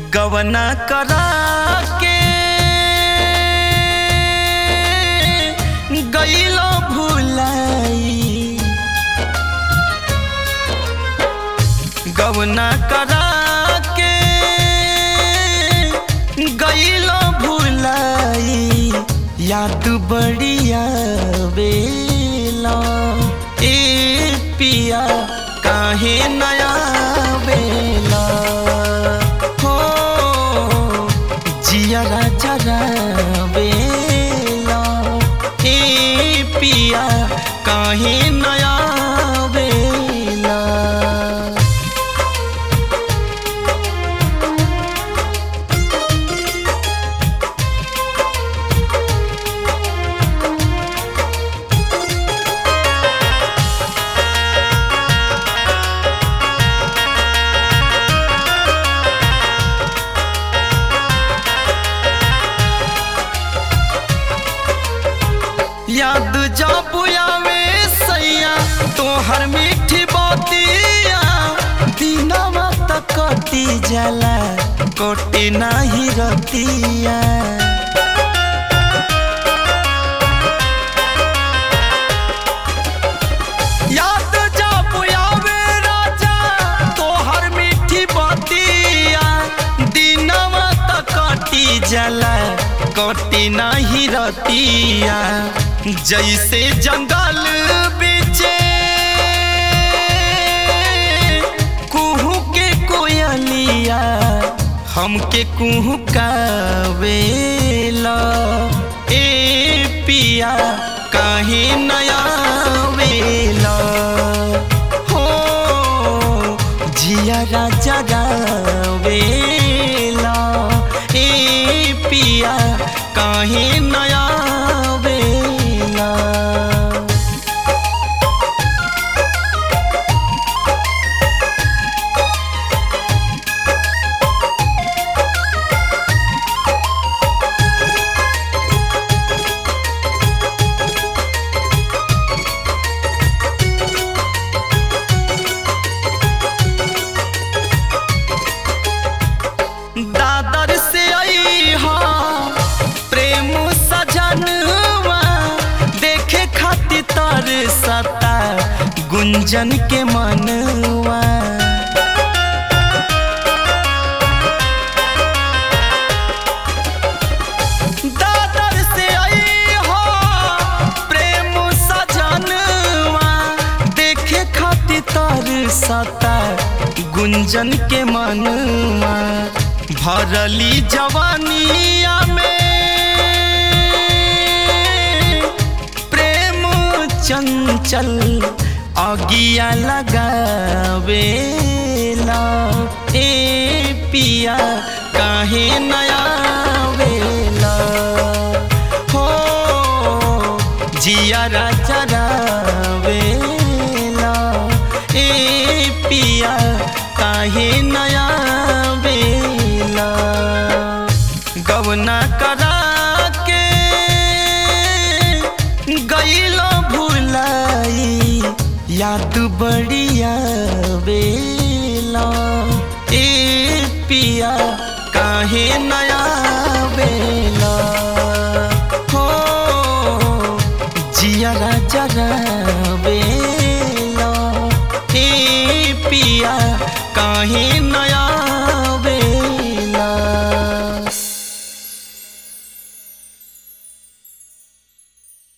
गवना करा के गईलो भुलाई गवना करा के गईलो भुलाई याद बढ़िया बेला ए पिया काहे नया बेला हो जिया राजा बेला ए पिया काहे नया बेला याद जब आवे सैया तोहर मीठी बातिया दिनवा तक कटी जाला कटी नाही रतिया याद जब आवे राजा तोहर मीठी बातिया दिनवा तक कटी जाला कटी नाही रतिया जैसे जंगल बीचे कुहू के कोयलिया हमके कुहू कावेला ए पिया काहे नया वेला हो जिया राजा गावेला ए पिया काहे नया वेला दादर से आई हाँ प्रेम सजनवा देखे खातिर तर सता गुंजन के मनवा दादर से आई हाँ प्रेम सजनवा देखे खातिर तर सता गुंजन के मनवा भरली जवानिया में प्रेम चंचल अगिया लगावेला ए पिया काहे नया वेला हो जिया राजा वेला ए पिया काहे नया बेला गवना करा के गईलो भुलाई याद बढ़िया बेला ए पिया काहे नया बेला हो जिया राजा बेला ए पिया काहे नया